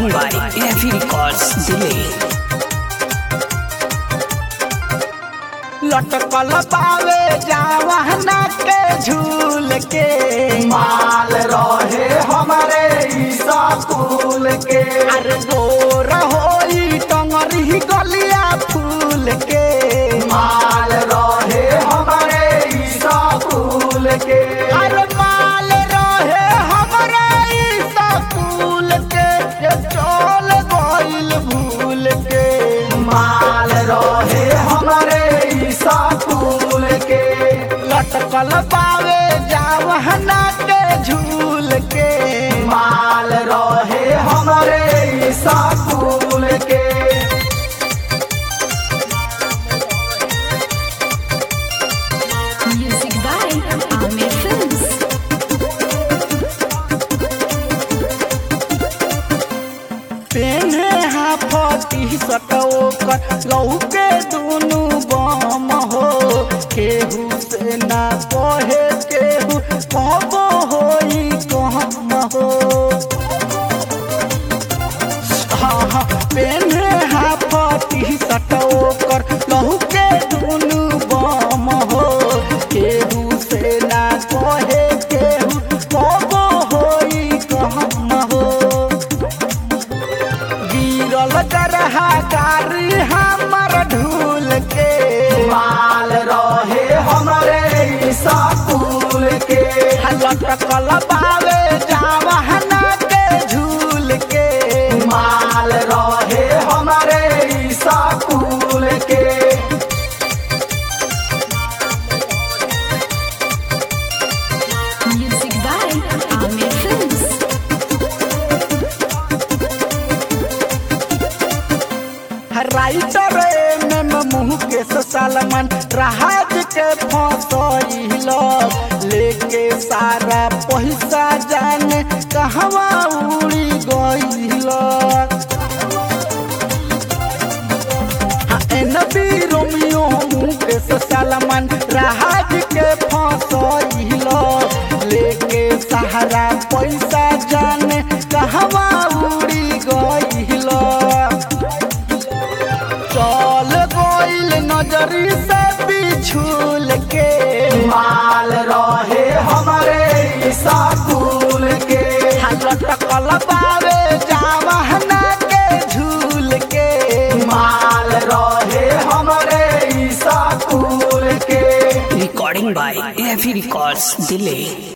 Recording by AFE Records, Delay. लटकल पावे जावहना के झूल के माल रहे हमारे ई स्कूल के अरे गोर होई टंगरी गलिया फूल के माल रहे हमारे ई स्कूल के अरे माल रहे हमरा ई स्कूल के ये चल गइल भूल के माल रहे हमारे ई स्कूल के लटकल पावे जावहना के झूल के माल रहे हमारे ई स्कूल के Music by Amir Films. पेन्हे हाफती सटोकर लौके दुनु बम हो केहू से ना कहे केहू कबो होई कहम हो हाँ हाँ पेन्हे हाफती सटोकर लौके दुनु बम हो केहू से ना कहे केहू कबो होई कहम हो गिरल गरहा गारी हमर ढूल के माल रहे हमारे ई स्कूल के लटकल पावे जावहना के झूल के माल रहे हमारे ई स्कूल के Music by Amir Films. Writer में मुँह के सलमान राज के फसैल लेके सारा पैसा जाने कहवा उड़ी गइल नबी रोमियो मुकेश सलमान राज के फसैल लेके सहारा पैसा जाने कहवा उड़ी गइल चल गइल नजरी से बिछुल के माल रहे हमारे ई स्कूल के लटकल पावे जावहना के झूल के माल रहे हमारे ई स्कूल के Recording by AFE Records, Delay.